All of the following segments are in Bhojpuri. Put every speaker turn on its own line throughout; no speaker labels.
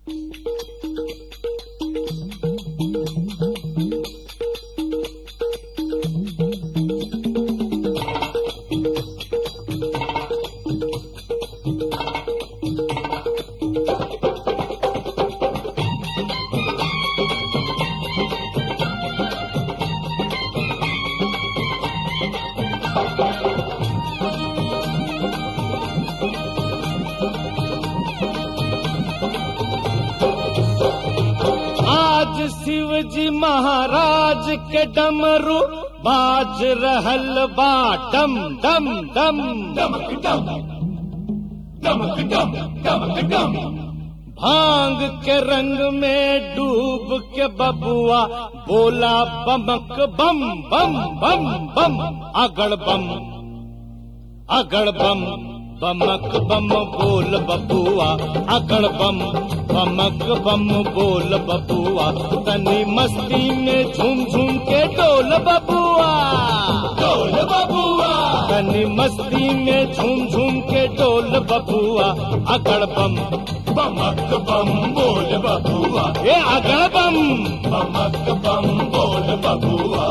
आज शिव जी महाराज के डमरू बाज रहल बा डम डम डम
डमक डम डमक डम डमक डम
भांग के रंग में डूब के बबुआ बोला बमक बम बम बम बम अगड़ बम अगड़ बम बमक बम बोल बबुआ अगड़ बम बमक बम बोल बबुआ तनी मस्ती में झूम झूम के डोल बबुआ
डोल बबुआ
तनी मस्ती में झूम झूम के डोल बबुआ अगड़ बम
बमक बम बोल बबुआ
ए अगड़ बम
बमक बम बोल बबुआ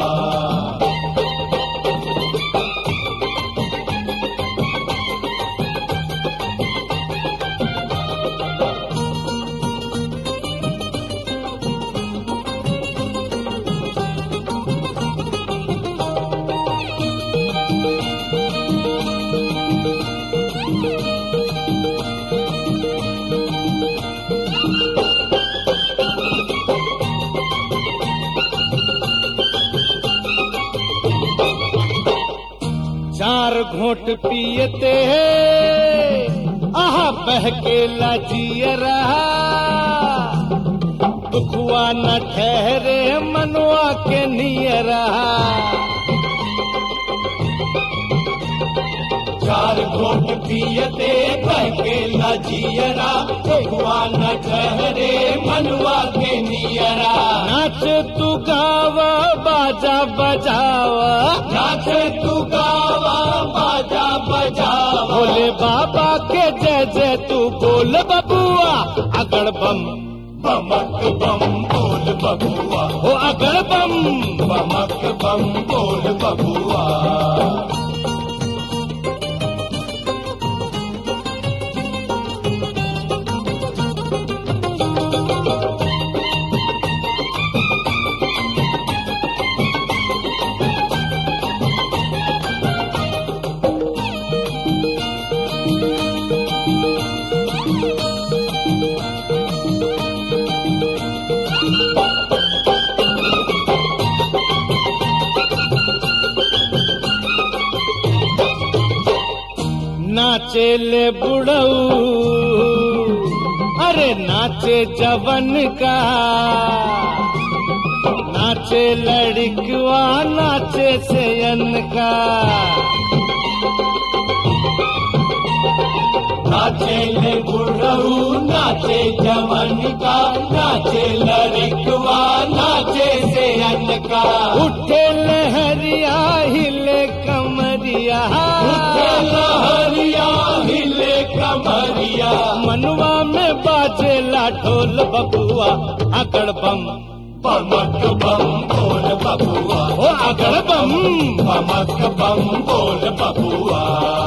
चार घोट पियते आहा बहके लाजिय रहा दुखुआ न ठहरे मनुआ के निय रहा
चार घोट पियते बहके लजियरा भगवान ठहरे मनवा के नियरा
नाच तू गावा बाजा बजावा
नाच तू गावा बाजा बजावा
भोले बाबा के जय जय तू बोल बबुआ अगड़ बम
बमक बम बोल बबुआ
हो अगड़ बम
बमक बम बोल बबुआ
नाचे ले बुढ़ऊ अरे नाचे जवन का नाचे लड़कवा नाचे सेयन का
नाचे ले बुढ़ऊ नाचे जवन का नाचे लड़कवा नाचे से का
उठे लहरिया हिले कमरिया
उठे लहरिया हिले कमरिया
मनवा में बाजे ला ढोल बबुआ अगड़ बम
बमक बम बोल बबुआ
ओ अगड़ बम
बमक बम बोल बबुआ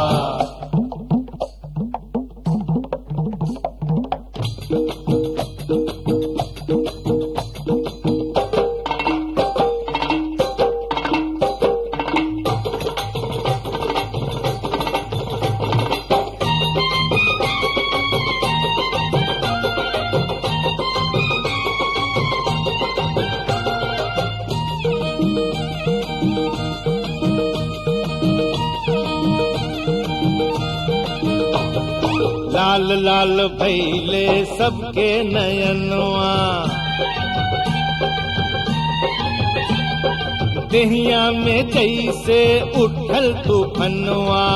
लाल लाल भैले सबके नयनवा देहिया में जैसे उठल तूफनवा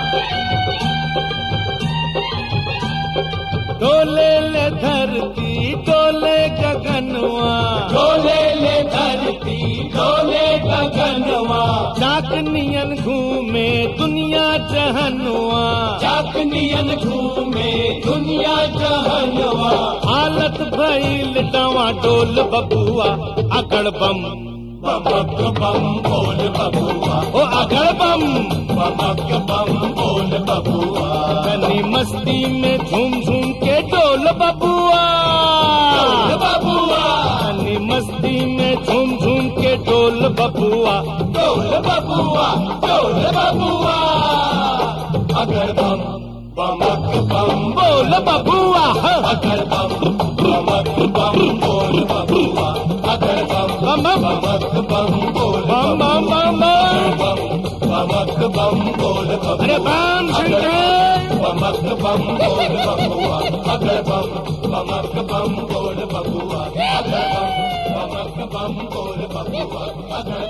डोले ले धरती डोले गगनवा
डोले ले धरती डोले गगनवा
चाक नियन घूमे दुनिया जहनवा
चाकनियन घूमे दुनिया जहनवा
हालत भइल डवा डोल बबुआ अगड़ बम
बमक बम बोल बबुआ
ओ अगड़ बम
बमक बम बोल बबुआ
कनी मस्ती में झूम झूम के डोल बबुआ
बोल बबुआ
कनी मस्ती में झूम झूम के डोल बबुआ
बोल बबुआ बोल बबुआ अगर बम बमक बम
बोल बबुआ हाँ।
अगर बम बमक बम बोल बबुआ अगर बम
बम बम
बमक बम बोल
बम बम बम बम
बम बमक बम बोल
अरे
बबुआ
बम शंकर
बमक बम बोल बबुआ अगर बम बमक बम बोल बबुआ अगर बम बमक बम बोल बबुआ अगर